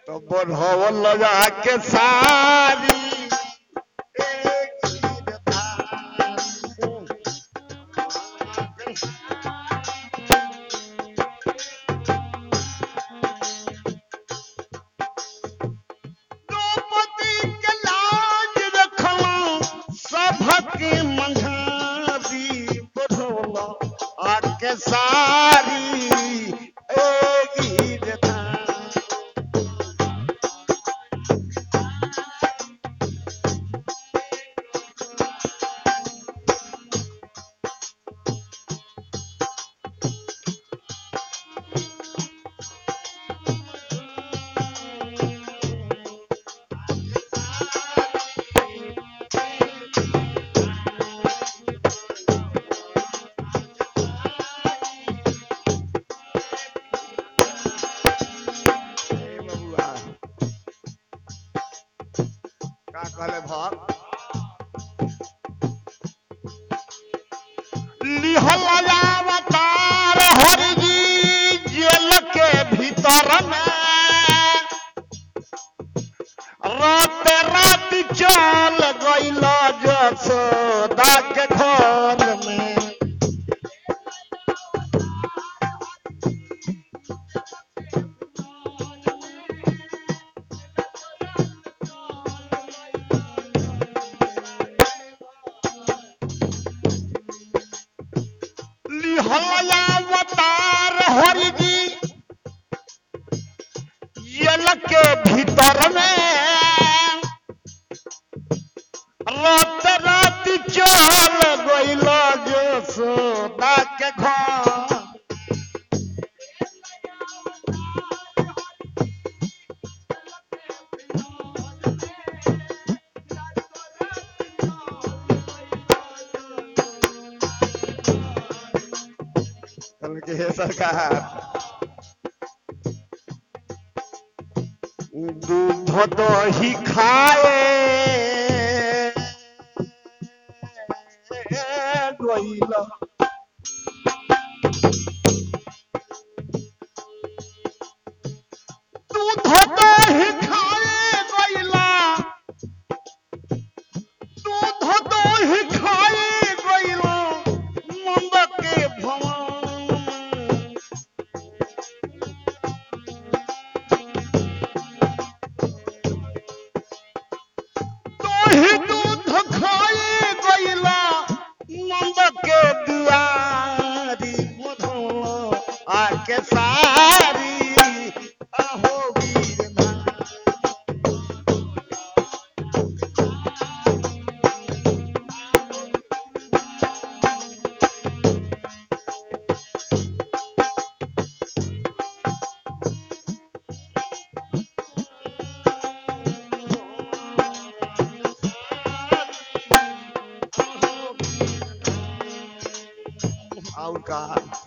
तो बढ़ल जाके सारी एक हीर धारी। द्रौपदी के लाज रखलौं, सभके मंझारी बढ़ौला आके सारी ए गिर धारी। ए बबुआ, का कहले भक्त लिहल अवतार हरि जी जेल के भीतर में रात रात चल गइल जसोदा के घर में लिहल अवतार हरि जी जेल के भीतर में रात रात चल गइल जसोदा के घर कहल के हे सरकार दूध दही खाए गइल दूध दही खाए गइला दूध दही खाए गइला नंद के भवन दही दूध खाए गइला नंद के दुआरी मधुआ आके सारी अहो वीर नारी। और का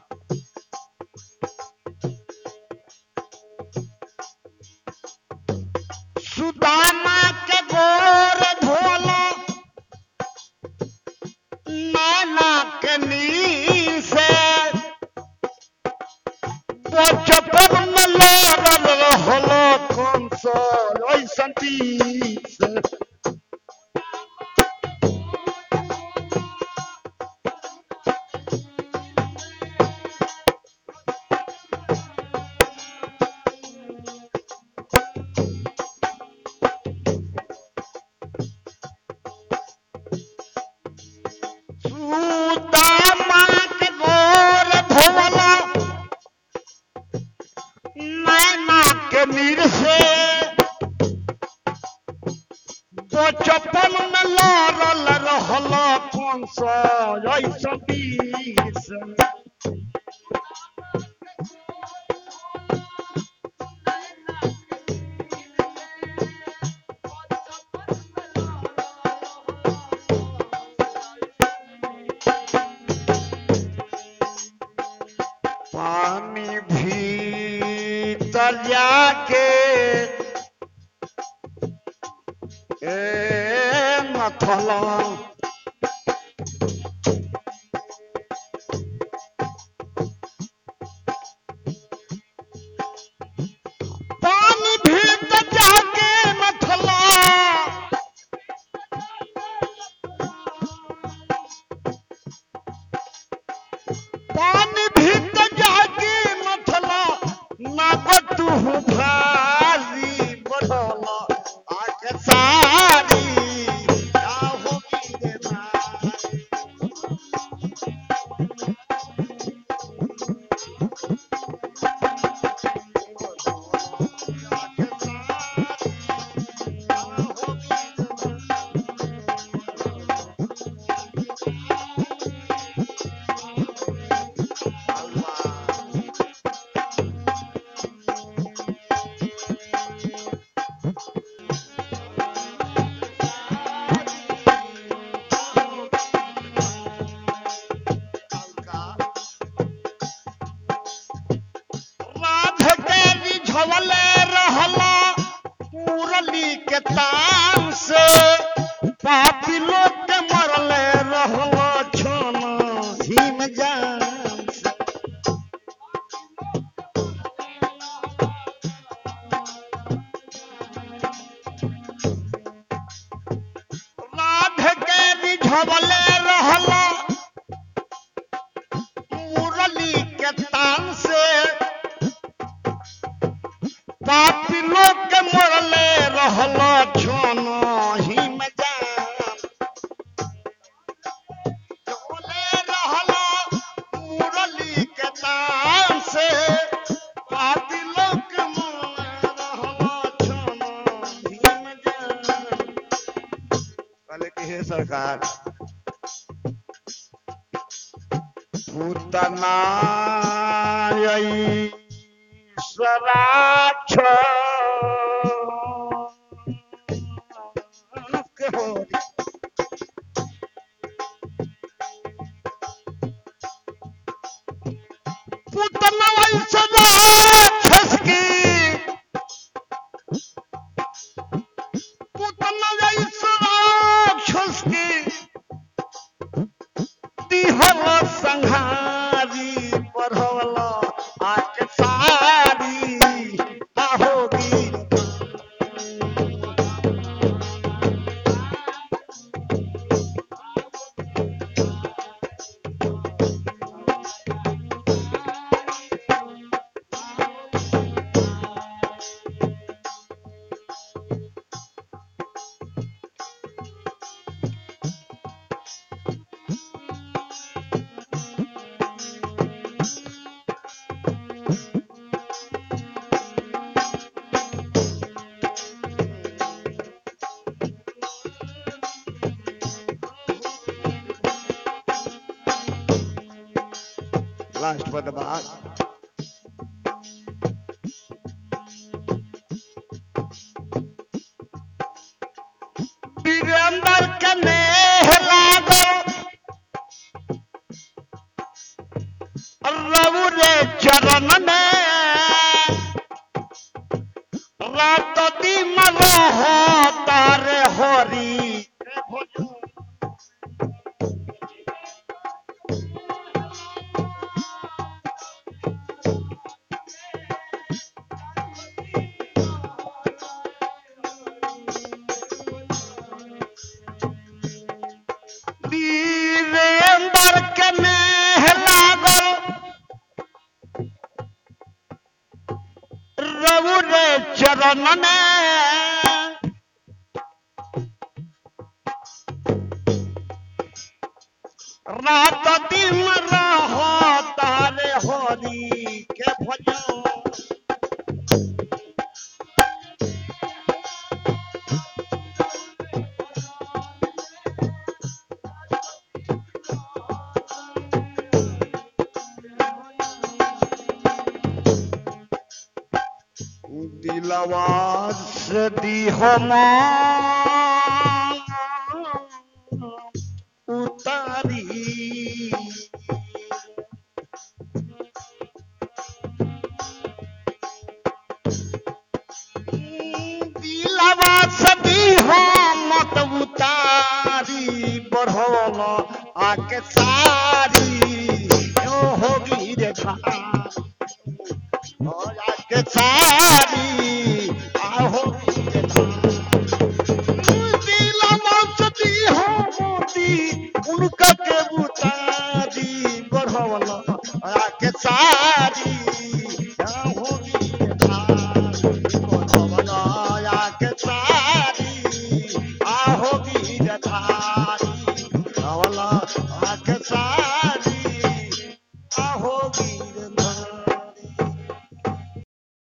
सुदामा के गोर धोलो नाना के नीर से बचपन में लड़ल रहलो कौन सो ऐसन तीर से सुदामा के गोर धोलो नैना के नीर से बचपन में लड़ल रहल कौन सा ऐसा बीर से पानी भीतर जाके ए मथला पानी भीतर जबले रहला मुरली के तान से पापी लोग के मरले रहला छोनो ही में जान जबले रहला मुरली के तान से पापी लोग के मरले रहला छोनो ही में जान कहले कि हे सरकार पूतना स्वराक्ष पूतना स्वराक्षस की पूतना स्वराक्षस की दिहल संहारी पढ़ल आके सारी आहोगी Last for the back. Virendra के नेह लागल रघु रे चरण में रात दिन रह तारे हरी वीरेंद्र के नेह लागल रघु रे चरण में रात दिन रह तारे हरि के भजन दिलवा से दी हम उतारी दिलवा से दी हम मत उतारी बढ़ल आके सारी